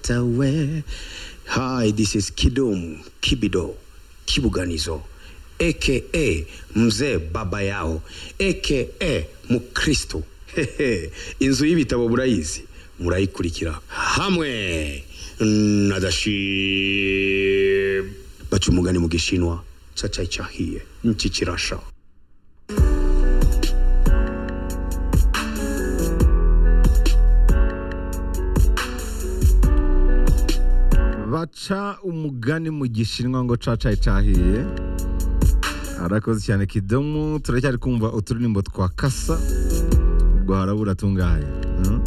Chatawe. Hi, this is Kidum Kibido Kibuganizo aka mzee baba yao aka mukristo Hehe, inzu y'ibitabo murayizi murayikurikira hamwe na dashim baca umugani mu gishinwa cacai cahiye nchi kirasha baca umugani mu gishinwa ngo cacayi cahiye arakoze cyane kidomu turacyari kumva uturirimbo twa kasa ubwo harabura tungahe mm?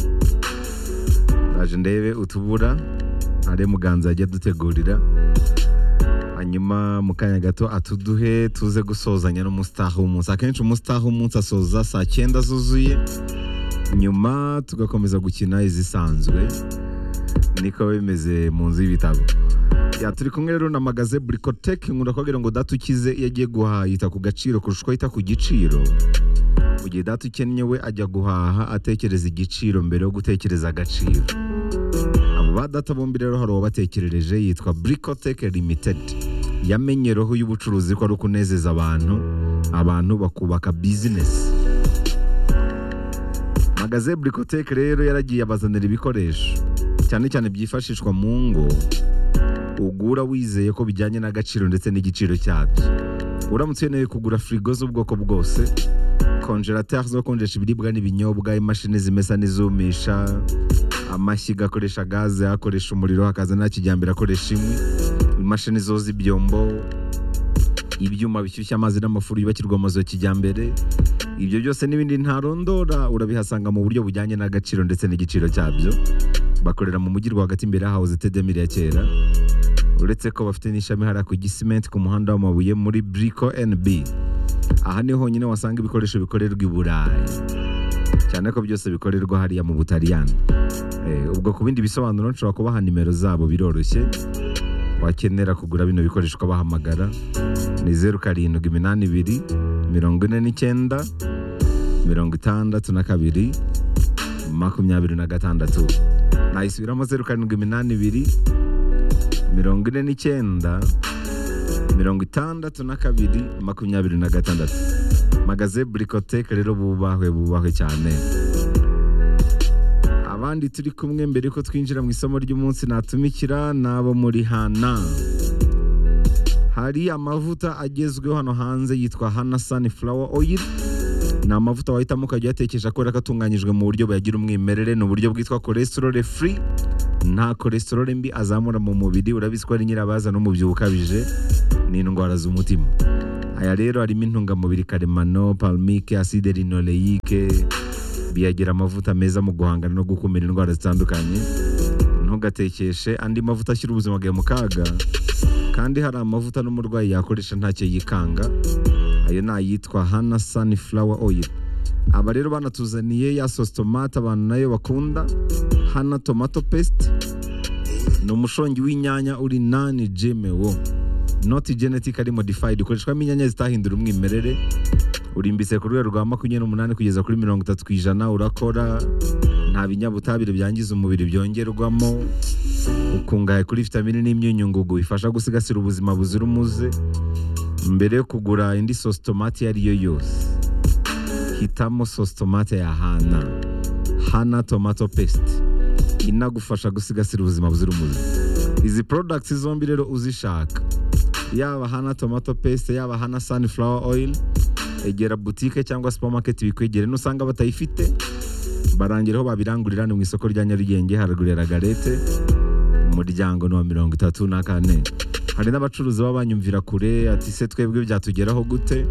ndaje ndebe utubura ari muganza yajya dutegurira hanyuma mu kanya gato atuduhe tuze gusozanya n'umustaha w'umunsi akenshi umustaha w'umunsi asoza saa cyenda zuzuye nyuma tugakomeza gukina izisanzwe niko bimeze mu nzu y'ibitabo ya turi kumwe rero na magaze burikoteke nkunda kubabwira ngo data ukize iyo agiye guhaha yita ku gaciro kurusha uko yita ku giciro mu gihe data ukennye we ajya guhaha atekereza igiciro mbere yo gutekereza agaciro abo ba data bombi rero hari uwabatekerereje yitwa burikoteke limitedi yamenye roho y'ubucuruzi ko ari ukunezeza abantu abantu bakubaka bizinesi magaze burikoteke rero yaragiye abazanira ibikoresho cyane cyane byifashishwa mu ngo ugura wizeye ko bijyanye n'agaciro ndetse n'igiciro cyabyo uramutse ukeneye kugura firigo z'ubwoko bwose konjerateri zo konjesha ibiribwa n'ibinyobwa imashini zimesa n'izumisha amashyiga akoresha gaze akoresha umuriro hakaza na kijyambere akoresha inkwi imashini zoza ibyombo ibyuma bishyushya amazi n'amafuru yubakirwa amazu ya kijyambere ibyo byose n'ibindi ntarondora urabihasanga mu buryo bujyanye n'agaciro ndetse n'igiciro cyabyo bakorera mu mujyi rwagati imbere yahawe tedemiri ya kera uretse ko bafite n'ishami hariya ku gisimenti ku muhanda w'amabuye muri buriko NB aha niho honyine wasanga ibikoresho bikorerwa i burayi cyane ko byose bikorerwa hariya mu butaliyani Eh, ubwo ku bindi bisobanuro nshobora kubaha nimero zabo biroroshye wakenera kugura bino bikoresho ukabahamagara ni zeru karindwi iminani ibiri mirongo ine n'icyenda mirongo itandatu na kabiri makumyabiri na gatandatu nayisubiramo zeru karindwi iminani ibiri mirongo ine n'icyenda mirongo itandatu na kabiri makumyabiri na gatandatu magaze burikoteke rero bubahwe bubahwe cyane abandi turi kumwe mbere ko twinjira mu isomo ry'umunsi natumikira ni abo muri hana hari amavuta agezweho hano hanze yitwa hana sunflower oil ni amavuta wahitamo ukajya uyatekesha kubera ko atunganyijwe mu buryo buyagira umwimerere ni uburyo bwitwa cholesterol free nta cholesterol mbi azamura mu mubiri urabizi ko ari nyirabaza n'umubyibuho ukabije n'indwara z'umutima aya rero harimo intungamubiri karemano palmike acide linoleike biyagira amavuta meza mu guhangana no gukumira indwara zitandukanye ntugatekeshe andi mavuta ashyira ubuzima bwawe mu kaga kandi hari amavuta n'umurwayi yakoresha ntacyo yikanga ayo ni ayitwa hana sunflower oil aba rero banatuzaniye ya sositomate abantu nayo bakunda hana tomato paste ni umushongi w'inyanya uri nani gmo not genetic ari modified ukoreshwamo inyanya zitahindura umwimerere urimbitse ku rwego rwa makumyabiri n'umunani kugeza kuri mirongo itatu ku ijana urakora nta binyabutabire byangiza umubiri byongerwamo ukungahaye kuri vitamini n'imyunyungugu bifasha gusigasira ubuzima buzira umuze mbere yo kugura indi sositomate iyo ari yo yose hitamo sositomate ya hana hana tomato paste inagufasha gusigasira ubuzima buzira umuze izi products zombi rero uzishaka yaba hana tomato paste yaba hana sunflower oil egera boutique cyangwa supermarket bikwegere nusanga batayifite barangiraho babirangurira ni mu isoko rya Nyarugenge haragurira garete umuryango ni wa mirongo itatu na kane hari n'abacuruzi baba banyumvira kure ati se twebwe byatugeraho gute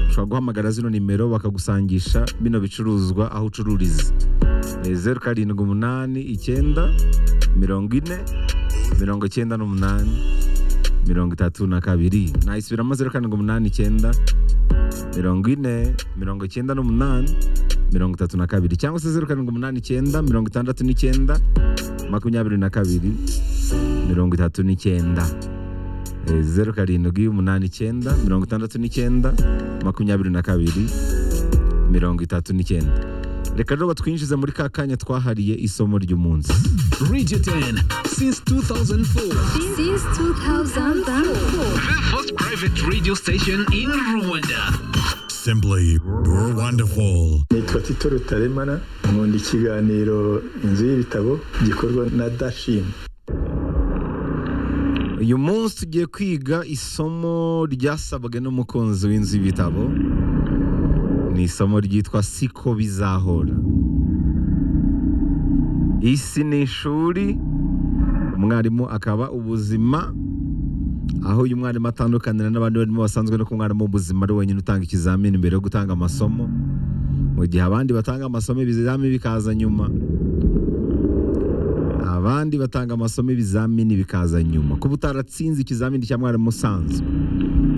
ushobora guhamagara zino nimero bakagusangisha bino bicuruzwa aho ucururiza ni zeru karindwi umunani icyenda mirongo ine mirongo icyenda n'umunani mirongo itatu na kabiri nayisubiramo zeru karindwi umunani icyenda mirongo ine mirongo icyenda n'umunani mirongo itatu na kabiri cyangwa se zeru karindwi umunani icyenda mirongo itandatu n'icyenda makumyabiri na kabiri mirongo itatu n'icyenda Eh, zeru karindwi umunani icyenda mirongo itandatu n'icyenda makumyabiri na kabiri mirongo itatu n'icyenda reka rero batwinjize muri ka kanya twahariye isomo ry'umunsi Radio 10 since 2004. Since 2004. The first private radio station in Rwanda. Simply wonderful. nitwa tito rutaremara nkunda ikiganiro inzu y'ibitabo gikorwa na dashim uyu munsi tugiye kwiga isomo ryasabwe n'umukunzi w'inzu y'ibitabo ni isomo ryitwa siko bizahora isi ni ishuri umwarimu akaba ubuzima aho uyu mwarimu atandukanira n'abandi barimo basanzwe no ku mwarimu w'ubuzima ari wenyine utanga ikizamini mbere yo gutanga amasomo mu gihe abandi batanga amasomo ibizamini bikaza nyuma abandi batanga amasomo ibizamini bikaza nyuma kuba utaratsinze ikizamini cya mwarimu usanzwe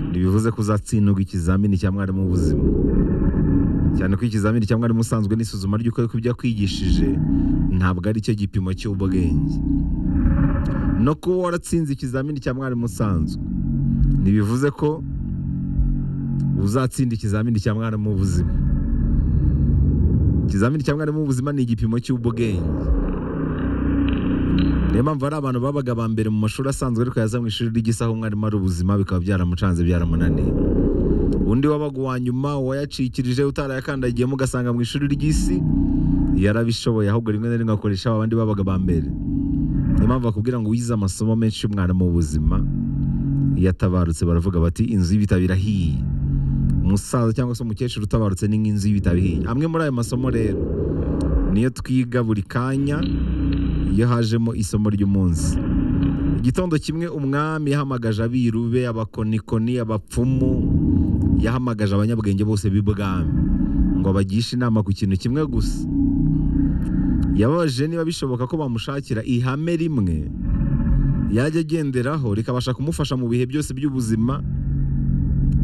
ntibivuze ko uzatsindwa ikizamini cya mwarimu w'ubuzima cyane ko ikizamini cya mwarimu usanzwe n'isuzuma ry'uko ariko ibyo akwigishije ntabwo ari cyo gipimo cy'ubwenge no kuba waratsinze ikizamini cya mwarimu usanzwe ntibivuze ko uzatsinda ikizamini cya mwarimu w'ubuzima ikizamini cya mwarimu w'ubuzima ni igipimo cy'ubwenge niyo mpamvu hari abantu babaga aba mbere mu mashuri asanzwe ariko yaza mu ishuri ry'isaha umwarimu ari ubuzima bikaba byaramucanze byaramunaniye undi wabaga uwa nyuma uwayacikirije utarayakandagiyemo ugasanga mu ishuri ry'isi yarabishoboye ahubwo rimwe na rimwe akoresha abandi babaga aba mbere niyo mpamvu bakubwira ngo wize amasomo menshi y'umwarimu w'ubuzima iyo atabarutse baravuga bati inzu y'ibitabo irahiye umusaza cyangwa se umukecuru utabarutse ni nk'inzu y'ibitabo ihiye amwe muri ayo masomo rero niyo twiga buri kanya iyo hajemo isomo ry'umunsi igitondo kimwe umwami yahamagaje abiru be abakonikoni abapfumu yahamagaje abanyabwenge bose b'ibwami ngo abagishe inama ku kintu kimwe gusa yababajije niba bishoboka ko bamushakira ihame rimwe yajya agenderaho rikabasha kumufasha mu bihe byose by'ubuzima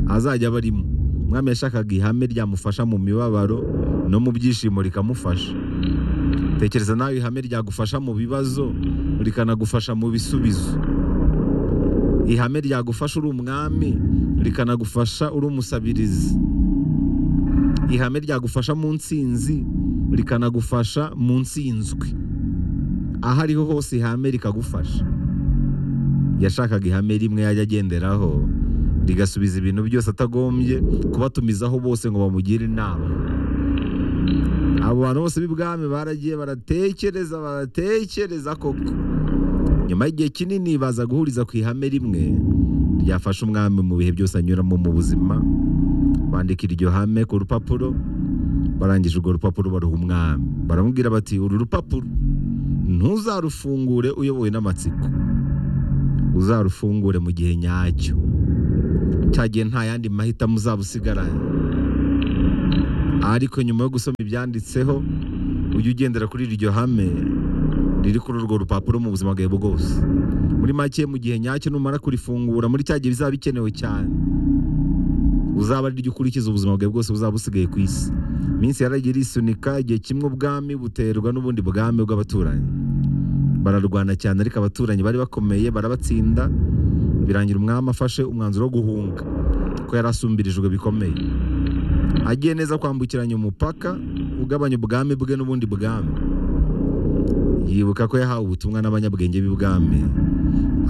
azajya aba arimo umwami yashakaga ihame ryamufasha mu mibabaro no mu byishimo rikamufasha tekereza nawe ihame ryagufasha mu bibazo rikanagufasha mu bisubizo ihame ryagufasha uri umwami rikanagufasha uri umusabirizi ihame ryagufasha mu nsinzi rikanagufasha mu nsinzwi aho ariho hose ihame rikagufasha yashakaga ihame rimwe yajya agenderaho rigasubiza ibintu byose atagombye kubatumizaho bose ngo bamugire inama abo bantu bose b'ibwami baragiye baratekereza baratekereza koko nyuma y'igihe kinini baza guhuriza ku ihame rimwe ryafasha umwami mu bihe byose anyuramo mu buzima bandika iryo hame ku rupapuro barangije urwo rupapuro baruha umwami baramubwira bati uru rupapuro ntuzarufungure uyobowe n'amatsiko uzarufungure mu gihe nyacyo cya gihe nta yandi mahitamo uzaba usigaranye ariko nyuma yo gusoma ibyanditseho ujya ugendera kuri iryo hame riri kuri urwo rupapuro mu buzima bwawe bwose muri make mu gihe nyacyo numara kurifungura muri cya gihe bizaba bikenewe cyane uzaba ari ryo ukurikiza ubuzima bwawe bwose buzaba busigaye ku isi iminsi yaragiye irisunika igihe kimwe ubwami buterwa n'ubundi bwami bw'abaturanyi bararwana cyane ariko abaturanyi bari bakomeye barabatsinda birangira umwami afashe umwanzuro wo guhunga kuko yari asumbirijwe bikomeye agiye neza kwambukiranya umupaka ugabanya ubwami bwe n'ubundi bwami yibuka ko yahawe ubutumwa n'abanyabwenge b'ibwami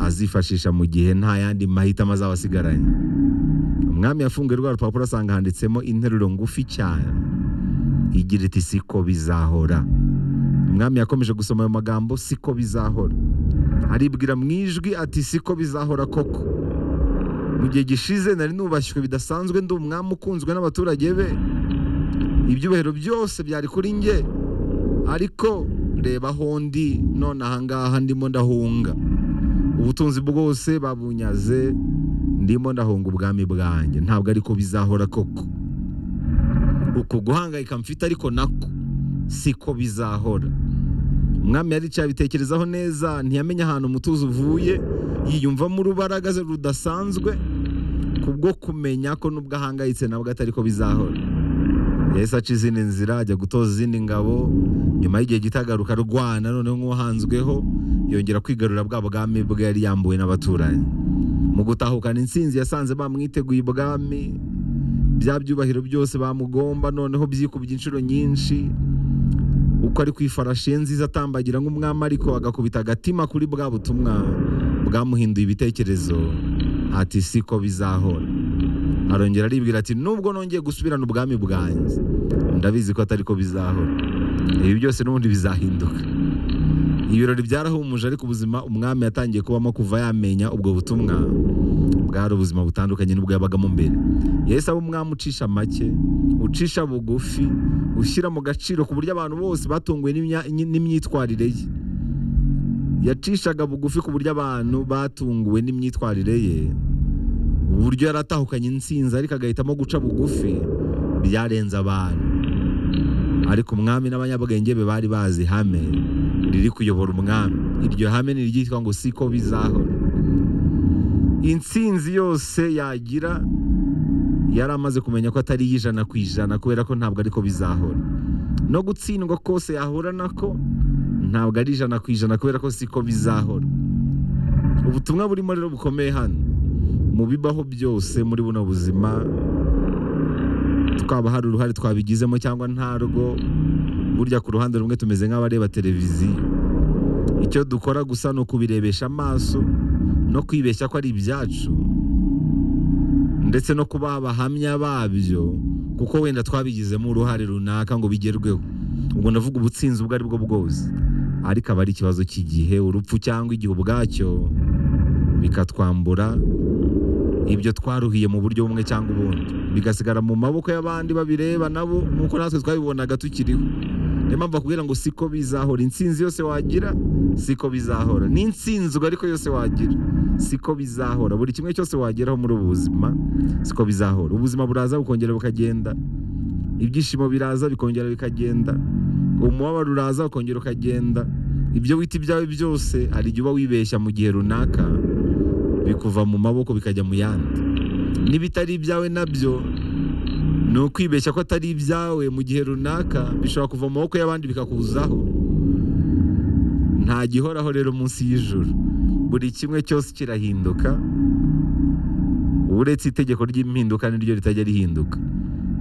azifashisha mu gihe nta yandi mahitamo azaba asigaranye umwami yafunguye rwa rupapuro asanga handitsemo interuro ngufi cyane igira iti siko bizahora umwami yakomeje gusoma ayo magambo siko bizahora aribwira mu ijwi ati siko bizahora koko mu gihe gishize nari nubashywe bidasanzwe ndi umwami ukunzwe n'abaturage be ibyubahiro byose byari kuri nge ariko reba aho ndi none ahangaha ndimo ndahunga ubutunzi bwose babunyaze ndimo ndahunga ubwami bwanjye ntabwo ariko bizahora koko uku guhangayika mfite ariko nako siko bizahora umwami yari yicaye abitekerezaho neza ntiyamenye ahantu umutuzo uvuye yiyumvamo urubaragaze rudasanzwe kubwo kumenya ko nubwo ahangayitse nabwo atari ko bizahora yahise aca izindi nzira ajya gutoza izindi ngabo nyuma y'igihe gito agaruka arwana noneho nk'uwahanzweho yongera kwigarurira bwa bwami bwe yari yambuwe n'abaturanyi mu gutahukana insinzi yasanze bamwiteguye ibwami bya byubahiro byose bamugomba noneho byikubye inshuro nyinshi uko ari ku ifarashi ye nziza atambagira nk'umwami ariko agakubita agatima kuri bwa butumwa bwamuhinduye ibitekerezo ati siko bizahora arongera aribwira ati nubwo nongeye gusubirana ubwami bwanjye ndabizi ko atari ko bizahora ibi byose n'ubundi bizahinduka ibirori byarahumuje ariko ubuzima umwami yatangiye kubamo kuva yamenya ubwo butumwa bwari ubuzima butandukanye n'ubwo yabagamo mbere yahise aba umwami ucisha make ucisha bugufi ushyira mu gaciro ku buryo abantu bose batunguwe n'imya- n'imyitwarire ye yacishaga bugufi ku buryo abantu batunguwe n'imyitwarire ye uburyo yari atahukanye insinzi ariko agahitamo guca bugufi byarenze abantu ariko umwami n'abanyabwenge be bari bazi ihame riri kuyobora umwami iryo hame ni iryitwa ngo siko bizahora insinzi yose yagira yari amaze kumenya ko atari iy'ijana ku ijana kubera ko ntabwo ariko bizahora no gutsindwa kose yahura nako ntabwo ari ijana ku ijana kubera ko siko bizahora ubutumwa burimo rero bukomeye hano mu bibaho byose muri buno buzima twaba hari uruhare twabigizemo cyangwa ntarwo burya ku ruhande rumwe tumeze nk'abareba televiziyo icyo dukora gusa ni ukubirebesha amaso no kwibeshya ko ari ibyacu ndetse no kuba abahamya babyo kuko wenda twabigizemo uruhare runaka ngo bigerweho ubwo ndavuga ubutsinzi ubwo ari bwo bwose ariko aba ari ikibazo cy'igihe urupfu cyangwa igihe ubwacyo bikatwambura ibyo twaruhiye mu buryo bumwe cyangwa ubundi bigasigara mu maboko y'abandi babireba nabo nk'uko natwe twabibonaga tukiriho niyo mpamvu bakubwira ngo siko bizahora intsinzi yose wagira siko bizahora n'intsinzwe ariko yose wagira siko bizahora buri kimwe cyose wageraho muri ubu buzima siko bizahora ubuzima buraza bukongera bukagenda ibyishimo biraza bikongera bikagenda umubabaro uraza ukongera ukagenda ibyo wita ibyawe byose hari igihe uba wibeshya mu gihe runaka bikuva mu maboko bikajya mu yandi n'ibitari ibyawe nabyo ni ukwibeshya ko atari ibyawe mu gihe runaka bishobora kuva mu maboko y'abandi bikakuzaho nta gihoraho rero munsi y'ijuru buri kimwe cyose kirahinduka uretse itegeko ry'impinduka niryo ritajya rihinduka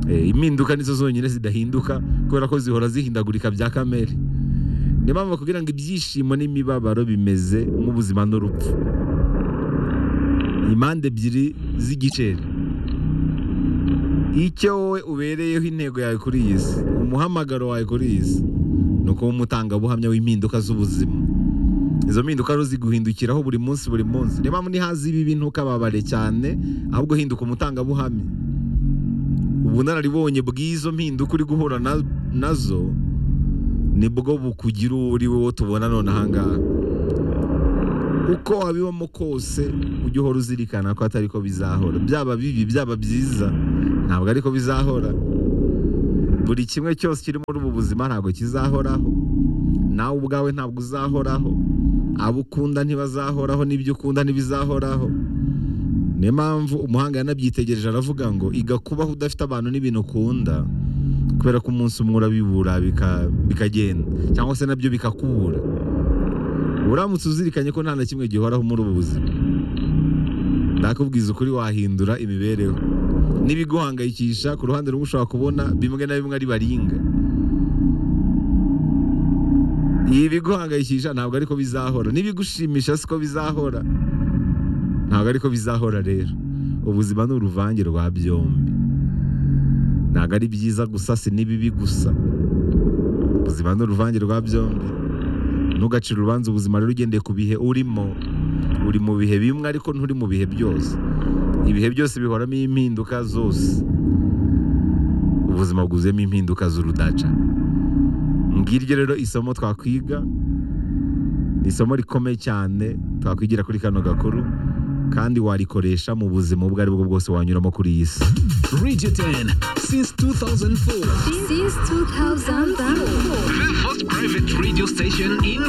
Eh, impinduka nizo zonyine zidahinduka kubera ko zihora zihindagurika bya kamere niyo mpamvu bakubwira ngo ibyishimo n'imibabaro bimeze nk'ubuzima n'urupfu impande ebyiri z'igiceri icyo wowe ubereyeho intego yawe kuri iyi si umuhamagaro wawe kuri iyi si ni ukuba umutangabuhamya w'impinduka z'ubuzima izo mpinduka rero ziguhindukiraho buri munsi buri munsi niyo mpamvu ntihaze ibi bintu ukababare cyane ahubwo hinduka umutangabuhamya ubunararibonye bw'izo mpinduka uri guhura na- nazo nibwo bukugira uwo uri wowe tubona none ahangaha uko wabibamo kose ujye uhora uzirikana ko atari ko bizahora byaba bibi byaba byiza ntabwo ariko bizahora buri kimwe cyose kiri muri ubu buzima ntabwo kizahoraho nawe ubwawe ntabwo uzahoraho abo ukunda ntibazahoraho n'ibyo ukunda ntibizahoraho niyo mpamvu umuhanga yanabyitegereje aravuga ngo iga kubaho udafite abantu n'ibintu ukunda kubera ko umunsi umwe urabibura bika- bikagenda cyangwa se nabyo bikakubura uramutse uzirikanye ko nta na kimwe gihoraho muri ubu buzima ndakubwiza ukuri wahindura imibereho n'ibiguhangayikisha ku ruhande rumwe ushobora kubona bimwe na bimwe ari baringa ibi biguhangayikisha ntabwo ariko bizahora n'ibigushimisha siko bizahora ntabwo ariko bizahora rero ubuzima ni uruvange rwa byombi ntabwo ari byiza gusa si n'ibibi gusa ubuzima ni uruvange rwa byombi ntugacire urubanza ubuzima rero ugendeye ku bihe urimo uri mu bihe bimwe ariko nturi mu bihe byose ibihe byose bihoramo impinduka zose ubuzima bwuzuyemo impinduka z'urudaca ngiryo rero isomo twakwiga ni isomo rikomeye cyane twakwigira kuri kano gakuru kandi warikoresha mu buzima ubwo ari bwo bwose wanyuramo kuri iyi si Radio 10, since 2004, Since 2004. the first private radio station in